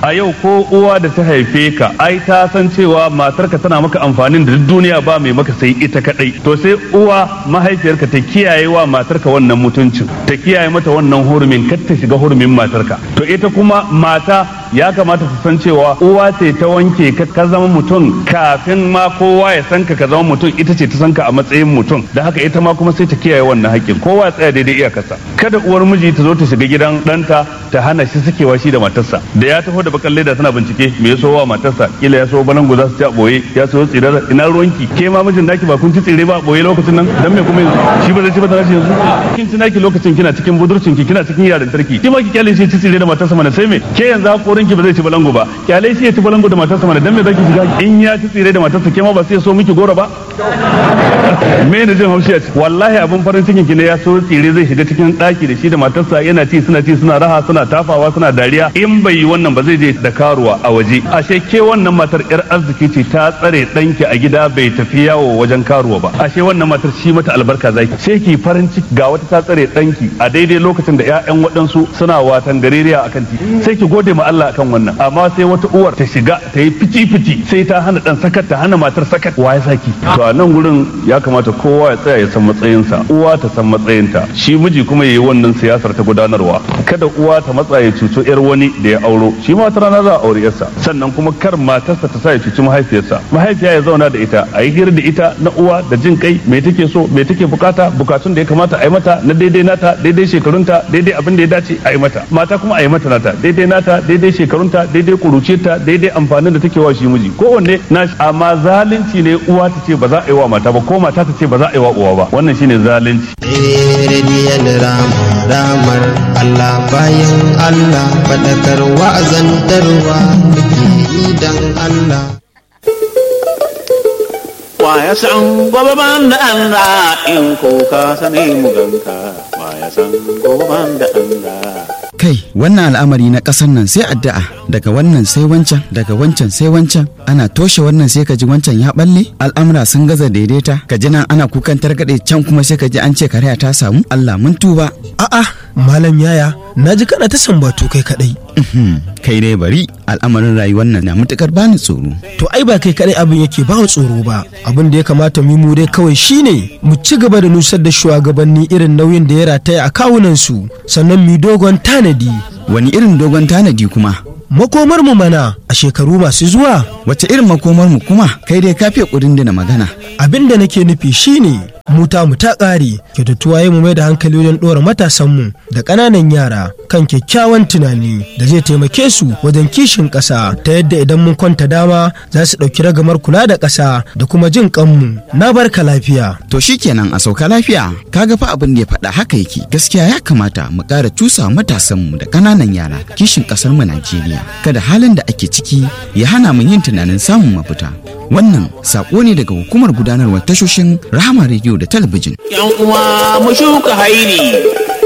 a yau ko uwa da ta haife ka ai ta san cewa matarka tana maka amfanin da duk duniya ba mai maka sai ita kadai to sai uwa mahaifiyarka ta kiyaye wa matarka wannan mutuncin ta kiyaye mata wannan hurumin kar ta shiga hurumin matarka to ita kuma mata ya kamata ta san cewa uwa ce ta wanke ka ka zama mutum kafin ma kowa ya san ka ka zama mutum ita ce ta san ka a matsayin mutum da haka ita ma kuma sai ta kiyaye wannan haƙƙin kowa ya tsaya daidai iyakarsa kada uwar miji ta zo ta shiga gidan ɗanta ta hana shi sakewa shi da matarsa da ya taho da bakan leda tana bincike me ya so wa matarsa kila ya so balangu za su ci a boye ya so tsirar ina ruwanki ke ma mijin naki ba kun ci tsire ba a boye lokacin nan dan me kuma yanzu shi ba zai ci ba da nashi yanzu kin ci naki lokacin kina cikin budurcin ki kina cikin yaran tarki ki ma ki kyale shi ci tsire da matarsa mana sai me ke yanzu hakorin ki ba zai ci balangu ba kyale shi ya ci balangu da matarsa mana dan me zaki shiga in ya ci tsire da matarsa ke ma ba sai ya so miki goro ba me ne jin haushi a ciki wallahi abin farin cikin ki ne ya so tsire zai shiga cikin daki da shi da matarsa yana ci suna ci suna raha suna tafawa suna dariya in bai yi wannan ba zai je da karuwa a waje ashe ke wannan matar yar arziki ce ta tsare danki a gida bai tafi yawo wajen karuwa ba ashe wannan matar shi mata albarka zaki sai ki farin ciki ga wata ta tsare danki a daidai lokacin da ƴaƴan waɗansu suna watan gareriya akan titi sai ki gode ma Allah akan wannan amma sai wata uwar ta shiga ta yi fici fici sai ta hana dan sakat ta hana matar sakat wa ya saki to a nan gurin ya kamata kowa ya tsaya ya san matsayinsa uwa ta san matsayinta shi miji kuma yayi wannan siyasar ta gudanarwa kada uwa ta matsa ya cuto yar wani da ya auro shi ma wata rana za a aure yarsa sannan kuma kar matarsa ta sa ya cuci mahaifiyarsa mahaifiya ya zauna da ita a yi hira da ita na uwa da jin kai me take so me take bukata bukatun da ya kamata a yi mata na daidai nata daidai shekarunta daidai abin da ya dace a yi mata mata kuma a yi mata nata daidai nata daidai shekarunta daidai kuruciyarta daidai amfanin da take wa shi miji kowanne na amma zalunci ne uwa ta ce ba za a yi wa mata ba ko mata ta ce ba za a yi wa uwa ba wannan shine zalunci rediyon rama ramar Allah bayan Allah faɗakar wa'azantarwa muke yi don Allah. Wa ya san gobe ban da Allah in ko ka sani mu ganka wa ya san gobe ban da Allah. Kai, wannan al'amari na ƙasar nan sai addu'a daga wannan sai wancan daga wancan sai wancan ana toshe wannan sai ka ji wancan ya balle al'amura sun gaza daidaita ka ji nan ana kukan targaɗe can kuma sai ka ji an ce karaya ta samu Allah mun tuba. A'a, malam yaya, na ji kana ta sambatu kai kadai. Kai dai bari al'amarin rayuwar nan na matukar bani tsoro. To ai ba kai kadai abin yake ba tsoro ba. Abin da ya kamata mu mu dai kawai shine mu ci gaba da nusar da shugabanni irin nauyin da ya rataya a kawunan su sannan mu dogon tanadi. Wani irin dogon tanadi kuma? Makomar mu mana a shekaru masu zuwa. Wace irin makomar mu kuma? Kai dai kafiya kudin da na magana. Abin da nake nufi shine muta mu ta ƙare kyautatuwa ya mu mai da hankali wajen ɗora matasanmu da ƙananan yara kan kyakkyawan tunani da zai taimake su wajen kishin ƙasa ta yadda idan mun kwanta dama za su ɗauki ragamar kula da ƙasa da kuma jin ƙanmu na barka lafiya. To shikenan a sauka lafiya kaga fa abin da ya faɗa haka yake gaskiya ya kamata mu ƙara cusa matasanmu da ƙananan yara kishin ƙasar mu Najeriya kada halin da ake ciki ya hana mu yin tunanin samun mafita. Wannan saƙo ne daga hukumar gudanarwar tashoshin Rahama Radio da talabijin. Yan uwa mu shuka hairi